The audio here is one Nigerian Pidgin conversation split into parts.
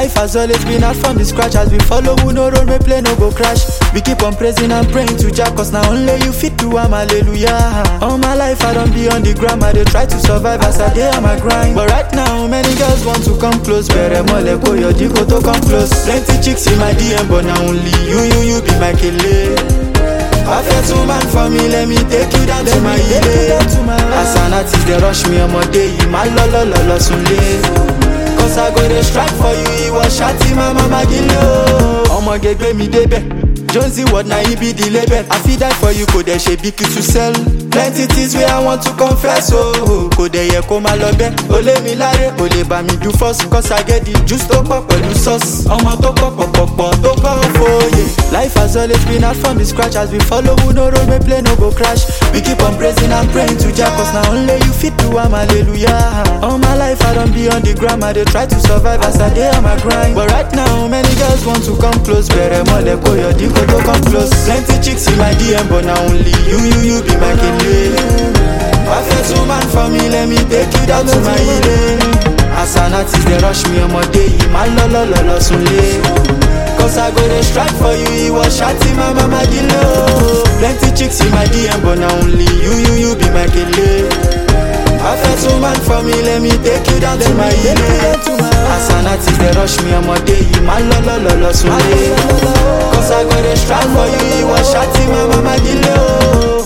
Life has always been hard from the scratch as we follow who no road, we play no go crash. We keep on praising and praying to Jah cause now only you fit do am hallelujah. All my life I don't be on the gram, I dey try to survive as I dey on my grind. But right now many girls want to come close, bẹ̀rẹ̀ mọ́lẹ̀ kó yọ díkò tó come close. Plenty chicks in my DM but na only you you you be my kele. Perfect woman for me, let me take you down to my ile. As an artist, they rush me ọmọdé yìí, má lọ lọ lọ lọ sunlé. Cause I go dey strike for you, ìwọ ṣáàtì máa má má gílé o. Ọmọge gbé mi débẹ̀, Jonesy word na he be the label. I fit die for you, kò dẹ̀ ṣe bí kí to sell. Plenty things wey I want to confess o. Oh. Kò dẹ̀ yẹ kó máa lọ bẹ́ẹ̀. O lé mi láre, o lè bá mi do first. Cause I get the juice tó pọ̀ pẹ̀lú sauce. Ọmọ tó pọ̀ pọ̀pọ̀pọ̀ tó pọ̀ fòye. Life has always been hard from the scratch as we follow who no road, we play no go crash. We keep on praising and praying to Jah cause na only you fit do am hallelujah. All my life I don't be on the gram, I dey try to survive as I dey on my grind. But right now many girls want to come close, bẹ̀rẹ̀ mọ́lẹ̀ kó yọ díkò tó come close. Plenty chicks in my DM but na only you you you be my kele. Perfect woman for me, let me take you down to my ile. As an artist dey rush me ọmọdé yìí, má lọ lọ lọ lọ sunlé. Cause I go dey strike for you, ìwọ ṣáàtì máa má má gílé o. Plenty chicks in my DM but na only you you you be my kele. Perfect woman for me, let me take you down to my ile. As an artist dey rush me ọmọdé yìí, má lọ lọ lọ lọ sunlé. Cause I go dey strike for you, ìwọ ṣáàtì máa má má gílé o.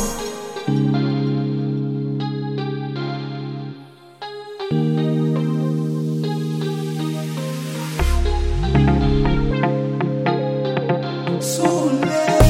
Soon